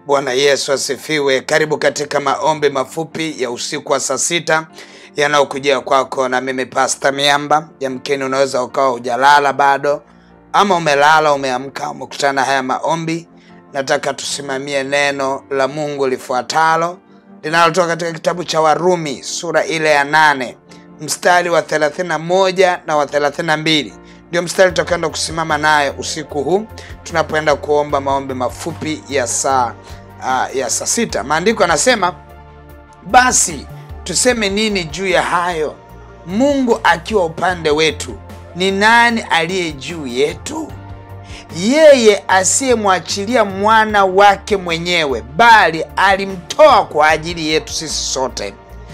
Bwana Yesu asifiwe. Karibu katika maombi mafupi ya usiku wa saa sita yanayokujia kwako na mimi Pasta Miamba. Yamkini unaweza ukawa hujalala bado, ama umelala, umeamka, umekutana haya maombi. Nataka tusimamie neno la Mungu lifuatalo linalotoka katika kitabu cha Warumi sura ile ya nane mstari wa 31 na wa 32 ndio mstari tutakwenda kusimama naye usiku huu tunapoenda kuomba maombi mafupi ya saa uh, ya saa sita. Maandiko yanasema basi tuseme nini juu ya hayo? Mungu akiwa upande wetu, ni nani aliye juu yetu? Yeye asiyemwachilia mwana wake mwenyewe, bali alimtoa kwa ajili yetu sisi sote,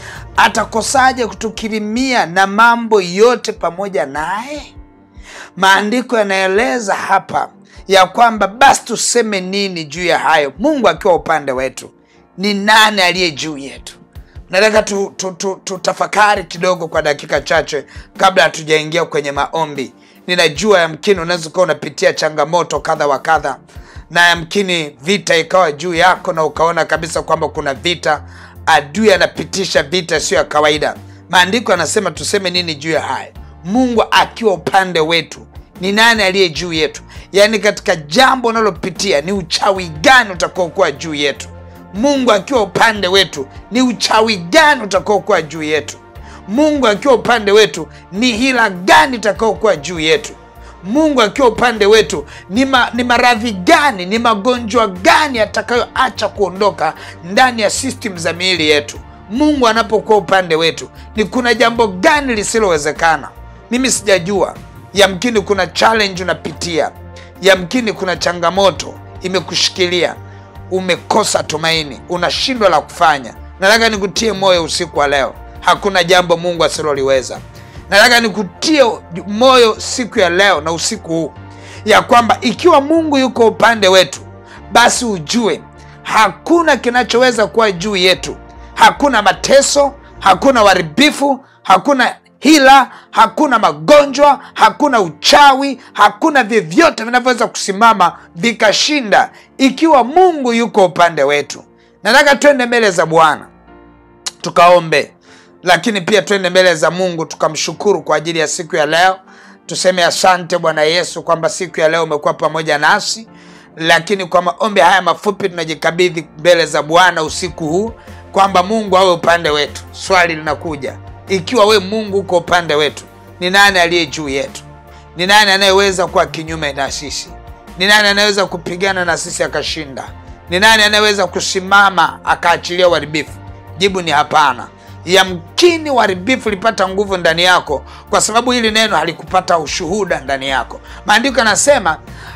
atakosaje kutukirimia na mambo yote pamoja naye? Maandiko yanaeleza hapa ya kwamba basi tuseme nini juu ya hayo? Mungu akiwa upande wetu, ni nani aliye juu yetu? Nataka tutafakari tu, tu, tu, kidogo kwa dakika chache kabla hatujaingia kwenye maombi. Ninajua yamkini unaweza ukawa unapitia changamoto kadha wa kadha, na yamkini vita ikawa juu yako na ukaona kabisa kwamba kuna vita, adui anapitisha vita sio ya kawaida. Maandiko yanasema tuseme nini juu ya haya? Mungu akiwa upande wetu, ni nani aliye juu yetu? Yaani katika jambo unalopitia ni uchawi gani utakaokuwa juu yetu? Mungu akiwa upande wetu, ni uchawi gani utakaokuwa juu yetu? Mungu akiwa upande wetu, ni hila gani itakaokuwa juu yetu? Mungu akiwa upande wetu, ni, ma, ni maradhi gani, ni magonjwa gani atakayoacha kuondoka ndani ya system za miili yetu? Mungu anapokuwa upande wetu, ni kuna jambo gani lisilowezekana? Mimi sijajua. Yamkini kuna challenge unapitia, yamkini kuna changamoto imekushikilia, umekosa tumaini, unashindwa la kufanya. Nataka nikutie moyo usiku wa leo, hakuna jambo Mungu asiloliweza. Nataka nikutie moyo siku ya leo na usiku huu ya kwamba ikiwa Mungu yuko upande wetu, basi ujue hakuna kinachoweza kuwa juu yetu. Hakuna mateso, hakuna uharibifu, hakuna hila, hakuna magonjwa, hakuna uchawi, hakuna vyovyote vinavyoweza kusimama vikashinda ikiwa Mungu yuko upande wetu. Nataka twende mbele za Bwana tukaombe, lakini pia twende mbele za Mungu tukamshukuru kwa ajili ya siku ya leo. Tuseme asante Bwana Yesu kwamba siku ya leo umekuwa pamoja nasi, lakini kwa maombi haya mafupi tunajikabidhi mbele za Bwana usiku huu kwamba Mungu awe upande wetu. Swali linakuja, ikiwa we Mungu uko upande wetu, ni nani aliye juu yetu? Ni nani anayeweza kuwa kinyume na sisi? Ni nani anayeweza kupigana na sisi akashinda? Ni nani anayeweza kusimama akaachilia uharibifu? Jibu ni hapana. Yamkini uharibifu ulipata nguvu ndani yako kwa sababu hili neno halikupata ushuhuda ndani yako. Maandiko yanasema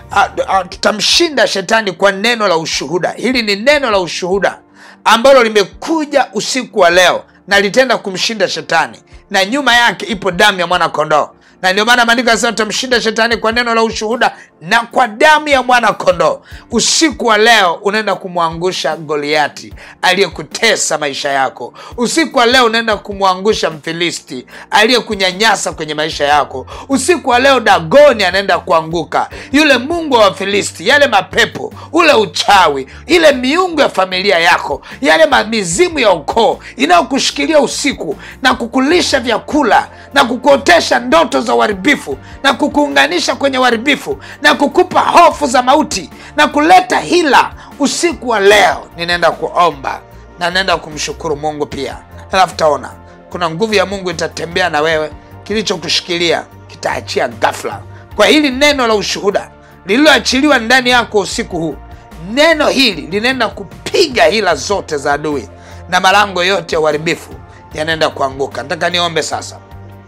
tutamshinda shetani kwa neno la ushuhuda. Hili ni neno la ushuhuda ambalo limekuja usiku wa leo na litenda kumshinda shetani, na nyuma yake ipo damu ya mwana kondoo. Na ndio maana maandiko yanasema tutamshinda shetani kwa neno la ushuhuda na kwa damu ya mwana kondoo. Usiku wa leo unaenda kumwangusha Goliati aliyekutesa maisha yako. Usiku wa leo unaenda kumwangusha Mfilisti aliyekunyanyasa kwenye maisha yako. Usiku wa leo Dagoni anaenda kuanguka, yule mungu wa Wafilisti, yale mapepo, ule uchawi, ile miungu ya familia yako, yale mizimu ya ukoo inayokushikilia usiku na kukulisha vyakula na kukuotesha ndoto za uharibifu na kukuunganisha kwenye uharibifu na kukupa hofu za mauti na kuleta hila. Usiku wa leo ninaenda kuomba na naenda kumshukuru Mungu pia, halafu taona kuna nguvu ya Mungu itatembea na wewe. Kilichokushikilia kitaachia ghafla kwa hili neno la ushuhuda lililoachiliwa ndani yako usiku huu. Neno hili linaenda kupiga hila zote za adui na malango yote ya uharibifu yanaenda kuanguka. Nataka niombe sasa.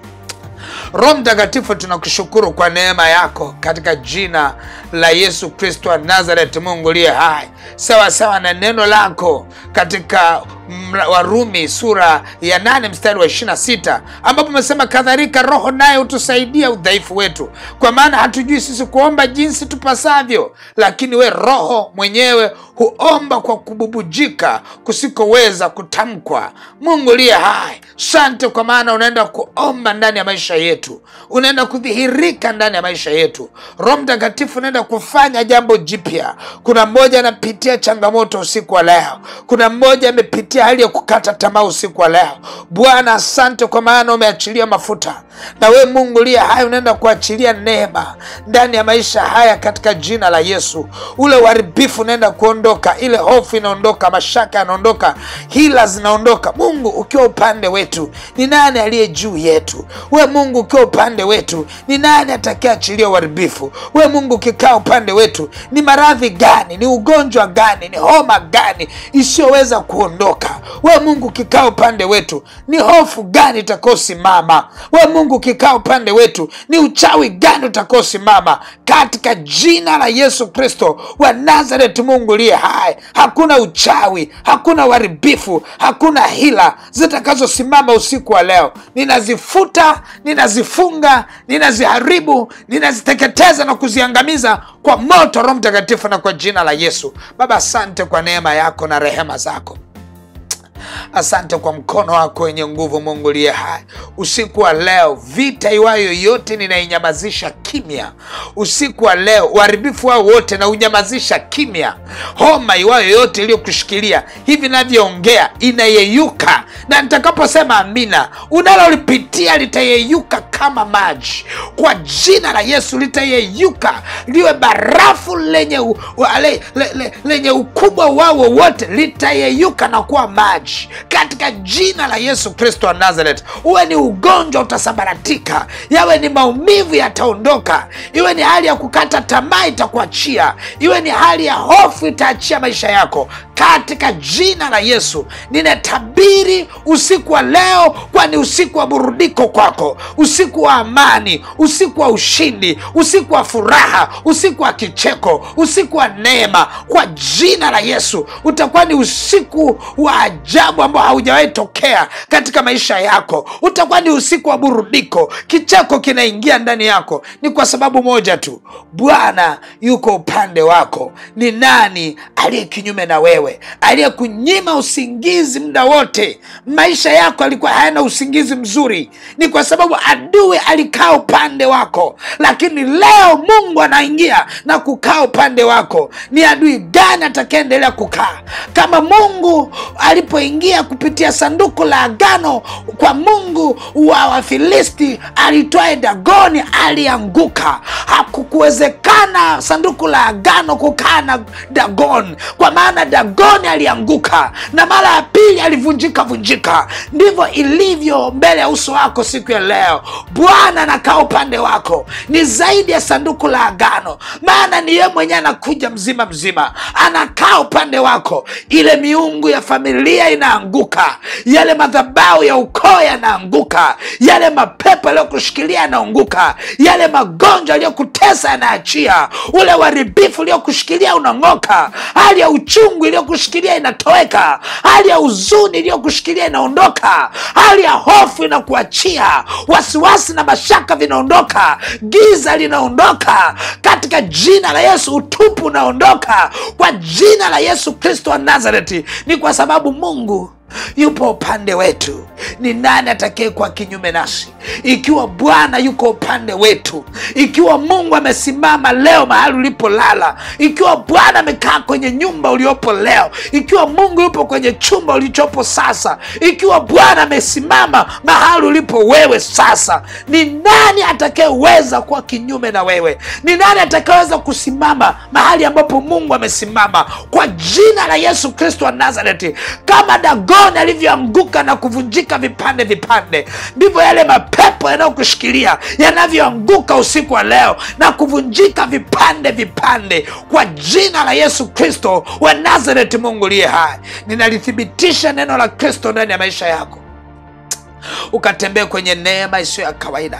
Roho Mtakatifu, tunakushukuru kwa neema yako katika jina la Yesu Kristo wa Nazareti, Mungu liye hai, sawa sawa na neno lako katika Warumi sura ya nane mstari wa ishirini na sita ambapo umesema kadhalika Roho naye hutusaidia udhaifu wetu, kwa maana hatujui sisi kuomba jinsi tupasavyo, lakini we Roho mwenyewe huomba kwa kububujika kusikoweza kutamkwa. Mungu liye hai, sante kwa maana unaenda kuomba ndani ya maisha yetu, unaenda kudhihirika ndani ya maisha yetu. Roho Mtakatifu unaenda kufanya jambo jipya. Kuna mmoja anapitia changamoto usiku wa leo, kuna mmoja amepitia hali ya kukata tamaa usiku wa leo. Bwana, asante kwa maana umeachilia mafuta, na we Mungu liye hai unaenda kuachilia neema ndani ya maisha haya katika jina la Yesu. Ule uharibifu unaenda kuondoka, ile hofu inaondoka, mashaka yanaondoka, hila zinaondoka. Mungu ukiwa upande wetu, ni nani aliye juu yetu? We Mungu ukiwa upande wetu, ni nani atakayeachilia uharibifu? We Mungu ukikaa upande wetu, ni maradhi gani, ni ugonjwa gani, ni homa gani isiyoweza kuondoka? We Mungu ukikaa upande wetu, ni hofu gani itakaosimama? We Mungu ukikaa upande wetu, ni uchawi gani utakaosimama? Katika jina la Yesu Kristo wa Nazareti, Mungu liye hai, hakuna uchawi, hakuna uharibifu, hakuna hila zitakazosimama usiku wa leo. Ninazifuta, ninazifunga, ninaziharibu, ninaziteketeza na kuziangamiza kwa moto Roho Mtakatifu na kwa jina la Yesu. Baba, asante kwa neema yako na rehema zako. Asante kwa mkono wako wenye nguvu, Mungu liye hai. Usiku wa leo, vita iwayo yote ninainyamazisha kimya. Usiku wa leo, uharibifu wao wote na unyamazisha kimya. Homa iwayo yote iliyokushikilia hivi navyoongea inayeyuka, na nitakaposema amina, unalolipitia litayeyuka kama maji kwa jina la Yesu, litayeyuka liwe barafu lenye, u, le, le, le, lenye ukubwa wao wote, litayeyuka na kuwa maji katika jina la Yesu Kristo wa Nazareth. Uwe ni ugonjwa utasambaratika, yawe ni maumivu yataondoka, iwe ni hali ya kukata tamaa itakuachia, iwe ni hali ya hofu itaachia maisha yako katika jina la Yesu. Ninatabiri usiku wa leo, kwani usiku wa burudiko kwako, usiku wa amani, usiku wa ushindi, usiku wa furaha, usiku wa kicheko, usiku wa neema. Kwa jina la Yesu utakuwa ni usiku wa ajabu ambao haujawahi tokea katika maisha yako. Utakuwa ni usiku wa burudiko, kicheko kinaingia ndani yako. Ni kwa sababu moja tu, Bwana yuko upande wako. Ni nani aliye kinyume na wewe, aliyekunyima usingizi muda wote? Maisha yako alikuwa hayana usingizi mzuri, ni kwa sababu adui alikaa upande wako, lakini leo Mungu anaingia na kukaa upande wako. Ni adui gani atakayeendelea kukaa kama Mungu alipoingia kupitia sanduku la agano kwa Mungu wa Wafilisti alitwae Dagoni alianguka. Hakukuwezekana sanduku la agano kukaa na Dagoni, kwa maana Dagoni alianguka na mara ya pili alivunjika vunjika. Ndivyo ilivyo mbele ya uso wako siku ya leo. Bwana anakaa upande wako, ni zaidi ya sanduku la agano, maana ni yeye mwenyewe anakuja mzima mzima, anakaa upande wako. Ile miungu ya familia inaanguka, yale madhabahu ya ukoo yanaanguka, yale mapepo yaliyokushikilia yanaanguka, yale magonjwa yaliyokutesa yanaachia, ule uharibifu uliokushikilia unang'oka, hali ya uchungu iliyokushikilia inatoweka, hali ya huzuni iliyokushikilia inaondoka, hali ya hofu inakuachia, wasiwasi na mashaka vinaondoka, giza linaondoka katika jina la Yesu, utupu unaondoka kwa jina la Yesu Kristo wa Nazareti. Ni kwa sababu Mungu yupo upande wetu. Ni nani atakayekuwa kinyume nasi? Ikiwa Bwana yuko upande wetu, ikiwa Mungu amesimama leo mahali ulipolala, ikiwa Bwana amekaa kwenye nyumba uliopo leo, ikiwa Mungu yupo kwenye chumba ulichopo sasa, ikiwa Bwana amesimama mahali ulipo wewe sasa, ni nani atakayeweza kuwa kinyume na wewe? Ni nani atakayeweza kusimama mahali ambapo Mungu amesimama? Kwa jina la Yesu Kristo wa Nazareti, kama Dagoni alivyoanguka na kuvunjika vipande vipande, ndivyo yale mapepo yanayokushikilia yanavyoanguka usiku wa leo na kuvunjika vipande vipande, kwa jina la Yesu Kristo wa Nazareti. Mungu liye hai, ninalithibitisha neno la Kristo ndani ya maisha yako, ukatembee kwenye neema isiyo ya kawaida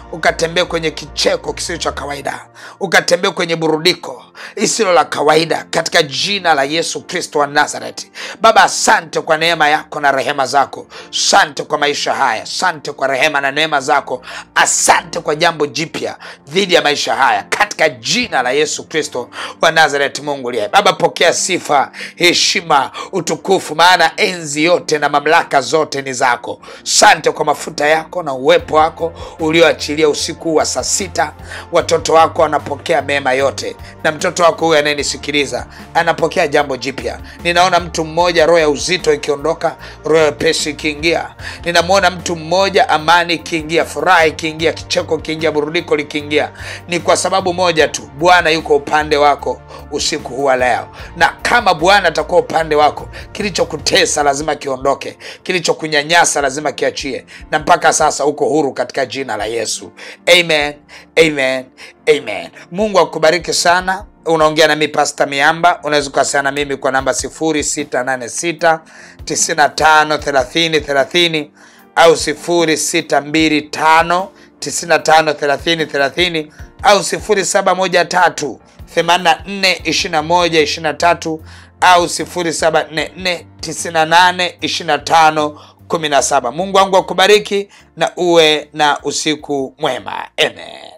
ukatembee kwenye kicheko kisicho cha kawaida, ukatembee kwenye burudiko isilo la kawaida, katika jina la Yesu Kristo wa Nazareti. Baba, asante kwa neema yako na rehema zako, asante kwa maisha haya, asante kwa rehema na neema zako, asante kwa jambo jipya dhidi ya maisha haya, katika jina la Yesu Kristo wa Nazareti. Mungu liye Baba, pokea sifa, heshima, utukufu, maana enzi yote na mamlaka zote ni zako. Sante kwa mafuta yako na uwepo wako ulioachilia usiku wa saa sita. Watoto wako wanapokea mema yote, na mtoto wako huyu anayenisikiliza anapokea jambo jipya. Ninaona mtu mmoja roho ya uzito ikiondoka, roho ya pesi ikiingia. Ninamwona mtu mmoja amani ikiingia, furaha ikiingia, kicheko kiingia, burudiko likiingia. Ni kwa sababu moja tu, Bwana yuko upande wako usiku huu wa leo, na kama Bwana atakuwa upande wako, kilichokutesa lazima kiondoke, kilichokunyanyasa lazima kiachie, na mpaka sasa uko huru katika jina la Yesu. Amen, amen, amen. Mungu akubariki sana. Unaongea nami Pasta Miamba. Unaweza ukawasiliana na mimi kwa namba 0686 95 30 30 au 0625 95 30 30 au 0713 84 21 23 au 0744 98 25 17. Mungu wangu akubariki na uwe na usiku mwema. Amen.